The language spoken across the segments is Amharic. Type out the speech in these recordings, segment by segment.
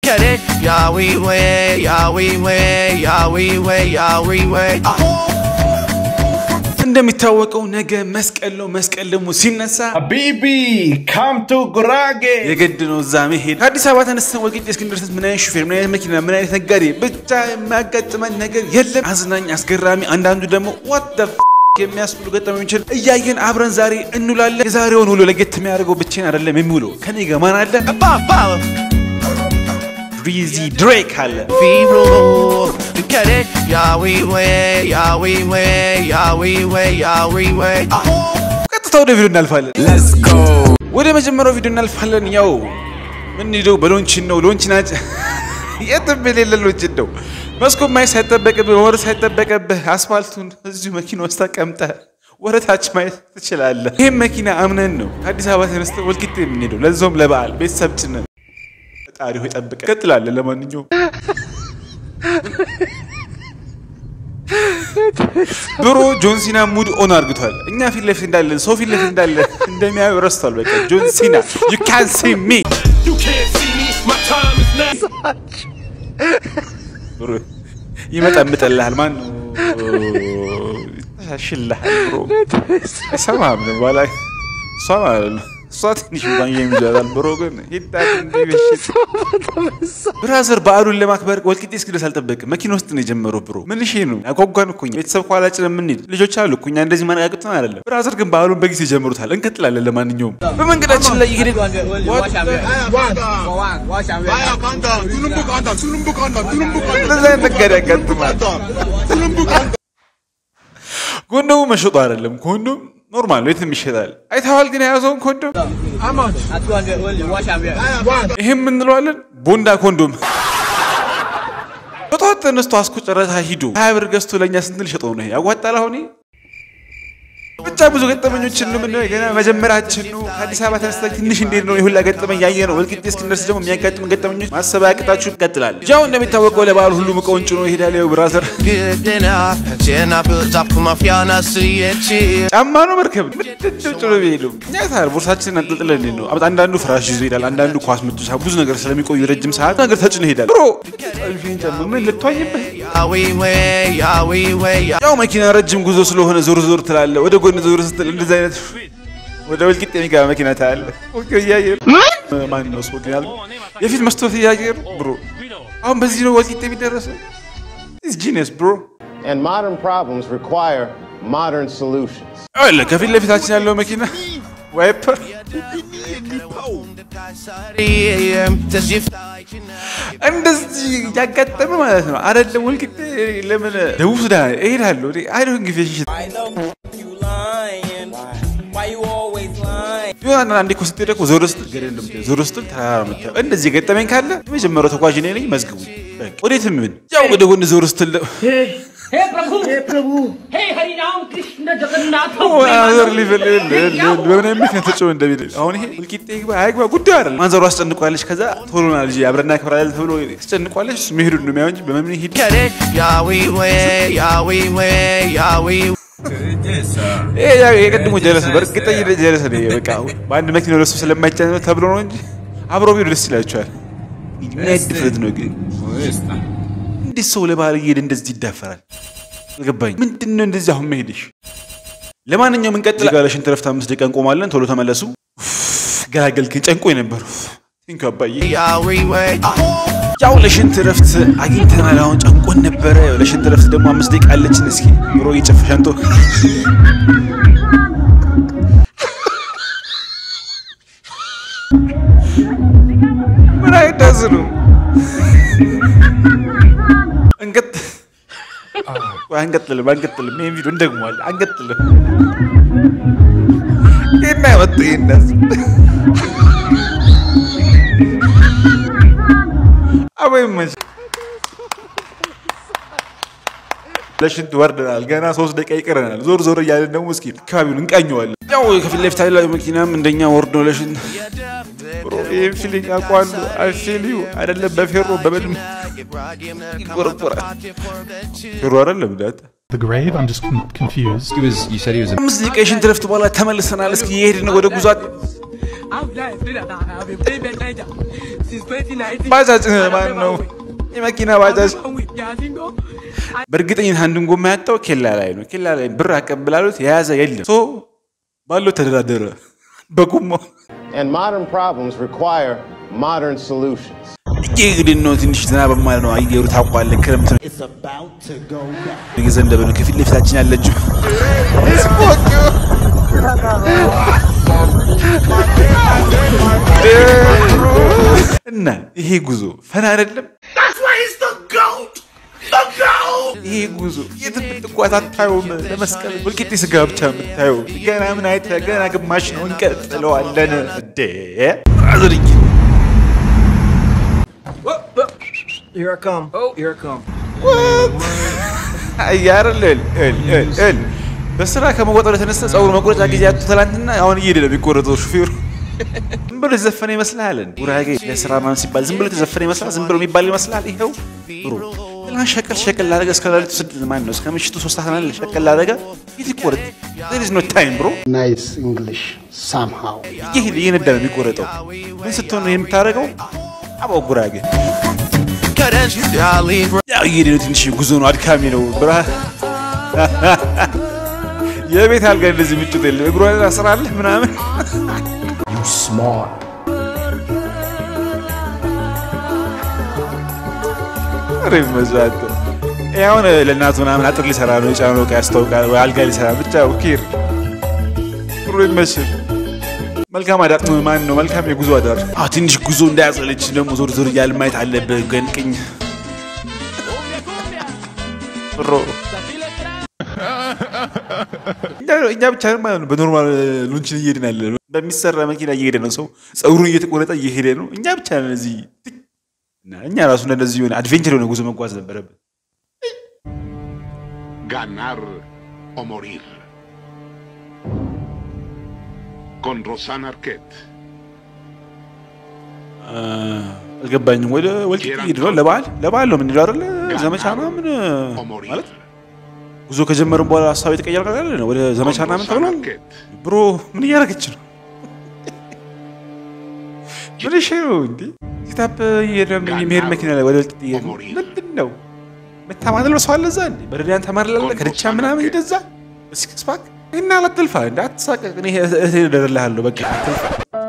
Get it? Yowie way, yowie way, yowie way, yowie way. እንደሚታወቀው ነገ መስቀል ነው። መስቀል ደግሞ ሲነሳ Habibi, come to Gurage. የግድ ነው እዛ መሄድ። ከአዲስ አበባ ተነስተን ወልቂጤ እስክንደርስ ምን አይነት ሹፌር፣ ምን አይነት መኪና፣ ምን አይነት ነጋዴ ብቻ የሚያጋጥመን ነገር የለም። አዝናኝ፣ አስገራሚ፣ አንዳንዱ ደግሞ ዋት የሚያስብሉ ገጠመኞችን እያየን አብረን ዛሬ እንውላለን። የዛሬውን ውሎ ለየት የሚያደርገው ብቻዬን አይደለም የሚውለው ከኔ ጋር ማን አለ? Follow. ሪዚ ድሬክ አለ። Firo. Get it? Yowie way, yowie way, yowie way, yowie way. ቀጥታ ወደ ቪዲዮ እናልፋለን። ወደ መጀመሪያው ቪዲዮ እናልፋለን። ያው ምንሄደው በሎንችን ነው። ሎንችን አጭ የትም የሌለ ሎንችን ነው። መስኮት ማየት ሳይጠበቅብህ መውረድ ሳይጠበቅብህ አስፋልቱን እዚሁ መኪና ውስጥ ተቀምጠህ ወረታች ማየት ትችላለህ። ይህም መኪና አምነን ነው ከአዲስ አበባ ተነስተን ወልቂጤ የምንሄደው፣ ለዛውም ለበዓል ቤተሰብ ጭነን። ፈጣሪ ሆይ ጠብቀን። ቀጥላለን። ለማንኛውም ብሮ ጆን ሲና ሙድ ኦን አርግቷል። እኛ ፊት ለፊት እንዳለን ሰው ፊት ለፊት እንዳለን እንደሚያዩ ረስቷል። በቃ ጆን ሲና ዩ ካን ሲ ሚ You can't see me, my time is now. ብሮ ይመጠምጥልሃል። ማን ነው ያሻሽልሃል? ብሮ አይሰማም ነው ባላ እሷ ማለት ነው እሷ ትንሽ እንኳን የሚዛዛል ብሮ ግን ሂዳት እንዲህ በሽት ብራዘር በዓሉን ለማክበር ወልቂጤ እስክደርስ አልጠበቅም። መኪና ውስጥ ነው የጀመረው። ብሮ ምን እሺ ነው ያጓጓን እኮ እኛ ቤተሰብ ከኋላ ጭነን የምንሄድ ልጆች አሉ እኮ እኛ እንደዚህ ማነቃቅጥን አይደለም። ብራዘር ግን በዓሉን በጊዜ ጀምሩታል። እንቀጥላለን። ለማንኛውም በመንገዳችን ላይ ይሄድ እንደዛ አይነት ነገር ያጋጥማል። ኮንዶሙ መሸጡ አይደለም። ኮንዶም ኖርማል ነው፣ የትም ይሸጣል። አይተዋል ግን የያዘውን ኮንዶም ይህም እንለዋለን ቦንዳ ኮንዶም በጠዋት ተነስቶ አስኮ ጨረታ ሂዶ ሀያ ብር ገዝቶ ለእኛ ስንት ልሸጠው ነው? ይሄ ያዋጣል? አሁን ይሄ? ብቻ ብዙ ገጠመኞችን ነው የምናየው። ገና መጀመራችን ነው። ከአዲስ አበባ ተነስተን ትንሽ እንዴት ነው የሁላ ገጠመኝ ያየ ነው። ወልቂጤ እስክንደርስ ደግሞ የሚያጋጥመን ገጠመኞች ማሰብ ያቅጣችሁ ይቀጥላል። ያው እንደሚታወቀው ለበዓል ሁሉም እቃውን ጭኖ ይሄዳል። ያው ብራዘር Good enough. Ten I built up for my fiana, see it chill. ጫማ ነው መርከብ ነው ምንድን ነው ጭኖ የሚሄደው? እኛ ታዲያ ቦርሳችንን አንጠልጥለን እንዴት ነው? አንዳንዱ ፍራሽ ይዞ ይሄዳል። አንዳንዱ ኳስ መጫወቻ ብዙ ነገር ስለሚቆዩ ረጅም ሰዓት ነገር ተጭኖ ይሄዳል። ብሮ ይሄን ጫማ ምን ልትዋኝበት? Yowie way, yowie way, yowie ያው መኪና ረጅም ጉዞ ስለሆነ ዞር ዞር ትላለ። ወደ ጎን ዞር ስትል እንደዚህ አይነት ወደ ወልቂጤ የሚገባ መኪና ታያለ። ኦኬ እያየ ማን ነው ሰው ግን ያልኩህ? የፊት መስታወት እያየ ነው ብሮ። አሁን በዚህ ነው ወልቂጤ የሚደረሰው። ኢዝ ጂኒየስ ብሮ። And modern problems require modern solutions. አለ ከፊት ለፊታችን ያለው መኪና ዋይፐር እንደዚህ እያጋጠመ ማለት ነው። አይደለም ወልቂጤ ለምን ደቡብ ሱዳን እሄዳለሁ አይደን ጊዜ ቢሆን አንዴ እኮ ስትሄድ እኮ ዞር ስትል ገደል ነው የምታየው፣ ዞር ስትል ተራራ ነው የምታየው። እንደዚህ ገጠመኝ ካለ የመጀመሪያው ተጓዥ እኔ ነኝ፣ መዝግቡ። በቃ ወዴትም ምን ያው ወደ ጎን ዞር ስትል ደግሞ hey Prabhu hey Prabhu hey हरि राम कृष्ण जगन्नाथ ማዘር ሊብል በምን ምክንያት ተጮህ እንደሚል አሁን ይሄ ወልቂጤ ይግባ አይግባ ጉዳዩ አይደለም። ማዘሩ አስጨንቋለች። ከዛ ቶሎ ና ልጅ አብረና ክብራል ተብሎ አስጨንቋለች። እሱ መሄዱን ነው የሚያው እንጂ በምን ሄድ Get it? Yowie way, yowie way, yowie ይሄ ያው የቀድሞ ጀለስ ነው። በእርግጠኝነት ጀለስ ነው። ይሄ በቃ በአንድ መኪና ሁለት ሰው ስለማይጫን ነው ተብሎ ነው እንጂ አብሮ ቢሄዱ ደስ ይላቸዋል። ምን አይነት ድፍረት ነው ግን? እንዴት ሰው ለባህል እየሄደ እንደዚህ ይዳፈራል? አልገባኝ። ምንድን ነው እንደዚህ አሁን መሄድሽ? ለማንኛውም እንቀጥል። ጋር ለሽንት ረፍት አምስት ደቂቃ እንቆማለን። ቶሎ ተመለሱ። ኡፍ፣ ገላገልክን። ጨንቆ የነበሩ ቲንክ አባዬ yowie way. ያው ለሽንት ረፍት አግኝተናል። አሁን ጨንቆን ነበረ። ያው ለሽንት ረፍት ደግሞ አምስት ደቂቃ አለችን። እስኪ ብሮ እየጨፈ ሸንቶ ምን አይዳዝ ነው እንቀጥ ቆይ አንቀጥልም አንቀጥልም። ይሄን ቪዲዮ እንደግመዋለን። አንቀጥልም። ይሄን ያመጡ ይሄን አበይ መች ለሽንት ወርደናል። ገና ሶስት ደቂቃ ይቀረናል። ዞር ዞር እያለን ደግሞ እስኪ አካባቢውን እንቃኘዋለን። ያው ከፊት ለፊት ያለው መኪናም እንደኛ ወርዶ ለሽንት ብሮ ይህን ፊሊንግ አውቀዋለሁ። አይፊልዩ አይደለም በፌሮ በምንም ይቆረቆራል። ፌሮ አይደለም ዳታ The grave? I'm just con- confused. He was. You said he was. A, አምስት ደቂቃ የሽንት ረፍት በኋላ ተመልሰናል። እስኪ የሄድን ወደ ጉዟት I'm glad that I've been playing that Niger since 2019. ባጃጅ ማን ነው? የመኪና ባጃጅ I'm with Yazingo. በእርግጠኝነት አንዱን ጎማ ያጣው ኬላ ላይ ነው። ኬላ ላይ ብር አቀብላሉት የያዘ የለም። ሶ ባለው ተደራደረ በጎማው And modern problems require modern solutions. እንግዲህ ነው ትንሽ ዝናብ ማለት ነው። አየሩ ታውቋለህ፣ ክረምት ነው እየዘነበ ነው። ከፊት ለፊታችን ያለችው እና ይሄ ጉዞ ፈና አይደለም። ይሄ ጉዞ የትም ብትጓዝ አታየውም። ለመስቀል ወልቂጤ ስጋ ብቻ የምታየው ገና ምን አይተህ ገና ግማሽ ነው። እንቀጥለዋለን እንዴ ብራዘርዬ Here I come. Oh, here I come. አያርልል ል በስራ ከመቆጠሩ የተነሳ ጸጉር መቁረጫ ጊዜ ያጡ ትላንትና አሁን እየሄደ ነው የሚቆረጠው ሹፌሩ። ዝም ብሎ የተዘፈነ ይመስልሃል? ጉራጌ ለስራ ምናምን ሲባል ዝም ብሎ የተዘፈነ ይመስላል? ዝም ብሎ የሚባል ይመስላል? ይኸው ብሩ ትላንት ሸቀል ሸቀል ላደረገ እስከ ሌሊቱ ስድስት ማን ነው እስከ ምሽቱ ሶስት ሰዓት ላይ ሸቀል ላደረገ የት ይቆረጥ? there is no time bro። nice English somehow. እየሄደ እየነዳ ነው የሚቆረጠው። ምን ስትሆን ነው የምታደርገው? አባው ጉራጌ Cadence, Dolly, ያው እየሄደ ነው። ትንሽ ጉዞ ነው፣ አድካሚ ነው። ብራ የቤት አልጋ እንደዚህ ምቾት የለም። እግሯን አስራለህ ምናምን You smart. ሬ መዛት አሁን ለእናቱ ምናምን አጥር ሊሰራ ነው የጫነው ዕቃ ያስታውቃል። ወይ አልጋ ሊሰራ ብቻ ኪር ጥሩ ይመስል መልካም አዳር ማን ነው? መልካም የጉዞ አዳር። አዎ ትንሽ ጉዞ እንዳያጸለች ደግሞ ዞር ዞር እያል ማየት አለብህ። ገንቅኝ ብሮ እኛ- እኛ ብቻ ነን ማለት ነው። በኖርማል ሉንችን እየሄድን ያለ ነው። በሚሰራ መኪና እየሄደ ነው ሰው ጸጉሩን እየተቆረጠ እየሄደ ነው። እኛ ብቻ ነን እዚህ እና እኛ ራሱ እንደዚህ የሆነ አድቬንቸር የሆነ ጉዞ መጓዝ ነበረብን። Ganar o morir. Con Rosana Arquette. አልገባኝም። ወደ ወልቂጤ ሄድ ነው ለበዓል ለበዓል ነው የምንሄደው አይደለ? ዘመቻ ምናምን O morir. ማለት ጉዞ ከጀመርን በኋላ ሀሳብ የተቀየረ ነገር አለ ወደ ዘመቻ Con ምናምን Rosana ተብሏል። Arquette. ብሮ ምን እያደረገች ነው? ምን እሺ ነው እንዴ? ሲታፕ እየሄደ የሚሄድ መኪና ላይ ወደ ወልቂጤ እየሄድ ነው። ምንድን ነው መታማለል ሰው አለ እዛ እንዴ? በረዳያን ተማርላለ ከደቻ ምናምን ሂድ እዛ በሲክስ ፓክ እና አላትልፋ እንደ አትሳቀቅ። እኔ እህቴ እደርልሃለሁ በቃ አትልፋ።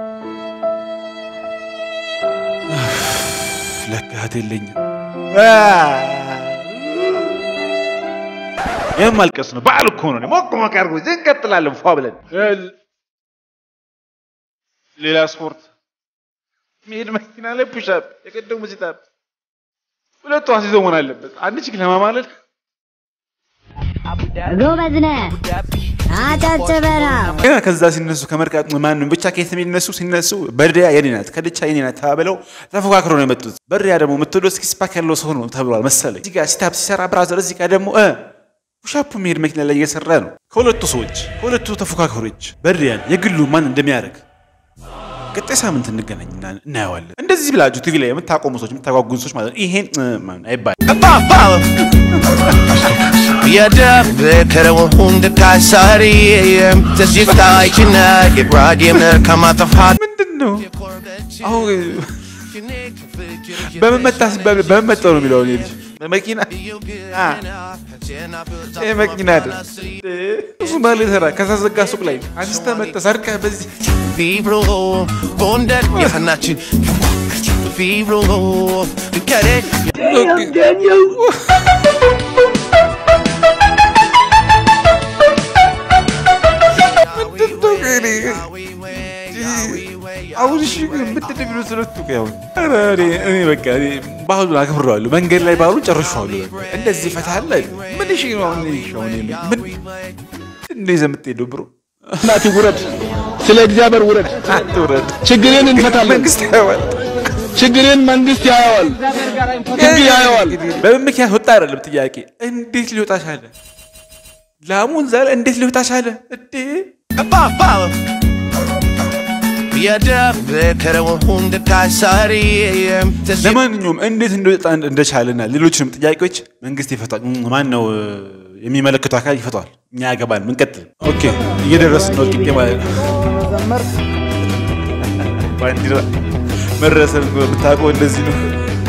ለካ እህት የለኝም። ይህም ማልቀስ ነው። በዓል እኮ ነው። ሞቅ ሞቅ አድርጎ እዚህ እንቀጥላለን ፏ ብለን ሌላ ስፖርት መሄድ መኪና ላይ ፑሻፕ የቀደሙ ሲታፕ ሁለቱ አስይዞ መሆን አለበት። አንድ ችግ ለማማለል ጎበዝ ነህ፣ አጨብጭበና ገና ከዛ ሲነሱ ከመርቃት ማንም ብቻ ከየት የሚነሱ ሲነሱ በርዲያ የኔ ናት ከድቻ የኔ ናት ተባብለው ተፎካክሮ ነው የመጡት። በርዲያ ደግሞ የምትወደው ሲክስ ፓክ ያለው ሰው ነው ተብሏል መሰለኝ። እዚህ ጋር ሲታፕ ሲሰራ ብራዘር፣ እዚህ ጋር ደግሞ እ ፑሻፑ የሚሄድ መኪና ላይ እየሰራ ነው። ከሁለቱ ሰዎች ከሁለቱ ተፎካካሪዎች በርዲያን የግሉ ማን እንደሚያደርግ ቀጣይ ሳምንት እንገናኝና እናየዋለን። እንደዚህ ብላችሁ ቲቪ ላይ የምታቆሙ ሰዎች የምታጓጉዙ ሰዎች ማለት ነው ይሄን እ፣ ማን አይባልም። የደብከረው ሁንድካይ ሳሪ ተዚፍታይችነ የራዲየም ከማጠፋት ምንድን ነው አሁን በምን መጣ ሲባል በምን መጣው ነው የሚለው እኔ ልጅ በመኪና አ፣ ይሄ መኪና አይደል እሱ ባለ ተራ ከሳዘጋ ሱቅ ላይ አንስተ መጣ ሰርቀ በዚህ ፊብሮ ጎንደር የፈናችን ፊብሮ ከሬ ምንድን ነው እኔ አሁን እሺ ምንድን ነው የሚሉት ሁለቱ ቆይ አሁን ኧረ እኔ እኔ በቃ እኔ ባህሉን አክብረዋለሁ መንገድ ላይ ባህሉን ጨርሼዋለሁ በቃ እንደዚህ ፈታ አለ ምን እሺ ነው አሁን እሺ አሁን እኔ ምን እንደ ይዘህ የምትሄደው ብሮ እናቴ ውረድ፣ ስለ እግዚአብሔር ውረድ። አትውረድ ችግሬን እንፈታለን። መንግስት ያዋል ችግሬን መንግስት ያየዋል፣ ህግ ያየዋል። በምን ምክንያት ወጣ አይደለም ጥያቄ እንዴት ሊወጣ ቻለ ላሙን ዛሬ እንዴት ሊወጣ ቻለ እንዴ የደብከረው ሁንድካይ ሳሪ ለማንኛውም እንዴት እንደወጣ እንደቻለና ሌሎችንም ጥያቄዎች መንግስት ይፈቷል። ማን ነው የሚመለከቱ አካል ይፈቷል። እኛ ያገባል። ምንቀጥል ኦኬ፣ እየደረስን ነው ወልቂጤ ማለት ነው። ባንዲራ መረሰን ብታውቀው እንደዚህ ነው።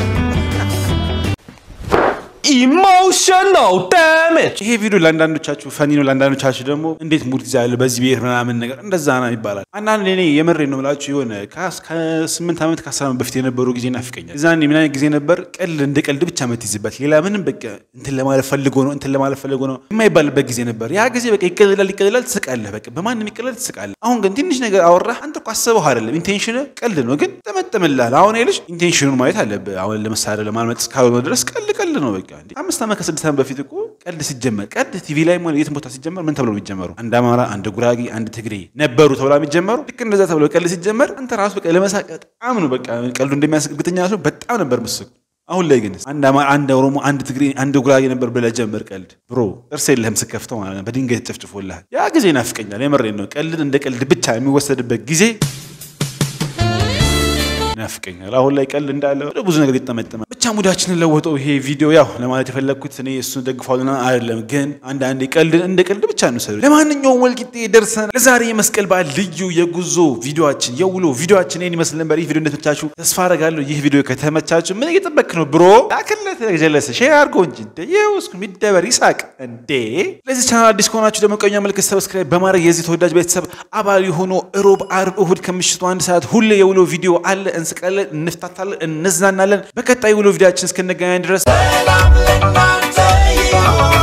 Emotional damage. ይሄ ቪዲዮ ለአንዳንዶቻችሁ ፈኒ ነው፣ ለአንዳንዶቻችሁ ደግሞ እንዴት ሙድ ይዛል በዚህ ብሔር ምናምን ነገር እንደዛ ነው ይባላል። አንዳንድ እኔ የምሬ ነው የምላችሁ የሆነ ከአስ- ከስምንት ዓመት ከአስር ዓመት በፊት የነበሩ ጊዜ ናፍቀኛል። እዛኔ ምን አይነት ጊዜ ነበር? ቀልድ እንደ ቀልድ ብቻ የምትይዝበት ሌላ ምንም በቃ እንትን ለማለት ፈልጎ ነው እንትን ለማለት ፈልጎ ነው የማይባልበት ጊዜ ነበር። ያ ጊዜ በቃ ይቀልላል ይቀልላል፣ ትስቃለህ። በቃ በማንም ይቀልላል፣ ትስቃለህ። አሁን ግን ትንሽ ነገር አወራህ አንተ እኮ አስበው አይደለም ኢንቴንሽን ቀልድ ነው፣ ግን ጠመጠምልሃል። አሁን ይልሽ ኢንቴንሽኑን ማየት አለብህ። አሁን ለመሳሪያ ለማልመጥ እስካልሆነ ድረስ ቀልድ ቀልድ ነው በቃ እንዴ። አምስት ዓመት ከስድስት ዓመት በፊት እኮ ቀልድ ሲጀመር ቀልድ ቲቪ ላይ ሆነ የትም ቦታ ሲጀመር ምን ተብሎ የሚጀመሩ አንድ አማራ፣ አንድ ጉራጌ፣ አንድ ትግሬ ነበሩ ተብሎ የሚጀመሩ ልክ እንደዛ ተብሎ ቀልድ ሲጀመር አንተ ራሱ በቃ ለመሳቅ በጣም ነው በቃ ቀልዱ እንደሚያስቅ እርግጠኛ ሰው በጣም ነበር ምስቅ አሁን ላይ ግን አንድ አማራ፣ አንድ ኦሮሞ፣ አንድ ትግሬ፣ አንድ ጉራጌ ነበር ብለህ ጀመር ቀልድ ብሮ ጥርስ የለህም ስከፍተው ማለት ነው። በድንጋይ ተጨፍጭፎልሃል። ያ ጊዜ ናፍቀኛል። የመሬን ነው። ቀልድ እንደ ቀልድ ብቻ የሚወሰድበት ጊዜ ናፍቀኛል። አሁን ላይ ቀልድ እንዳለ ወደ ብዙ ነገር ይጠመጠማል። ብቻ ሙዳችንን ለወጠው ይሄ ቪዲዮ። ያው ለማለት የፈለግኩት እኔ እሱን ደግፋሉና አይደለም፣ ግን አንዳንዴ ቀልድን እንደ ቀልድ ብቻ እንውሰዱ። ለማንኛውም ወልቂጤ ደርሰናል። ለዛሬ የመስቀል በዓል ልዩ የጉዞ ቪዲዮችን የውሎ ቪዲዮችን ይህን ይመስል ነበር። ይህ ቪዲዮ እንደተመቻችሁ ተስፋ አደርጋለሁ። ይህ ቪዲዮ ከተመቻችሁ ምን እየጠበክ ነው ብሮ? ላክለት ጀለሰ ሼር አድርጎ እንጂ እንደ ይውስኩ የሚደበር ይሳቅ እንዴ። ለዚህ ቻናል አዲስ ከሆናችሁ ደግሞ ቀኛ ምልክት ሰብስክራይብ በማድረግ የዚህ ተወዳጅ ቤተሰብ አባል የሆኑ እሮብ፣ አርብ፣ እሁድ ከምሽቱ አንድ ሰዓት ሁሌ የውሎ ቪዲዮ አለ። እንስቃለን፣ እንፍታታለን፣ እንዝናናለን። በቀጣይ ውሎ ቪዲዮችን እስክንገናኝ ድረስ ሰላም ለእናንተ ይሁን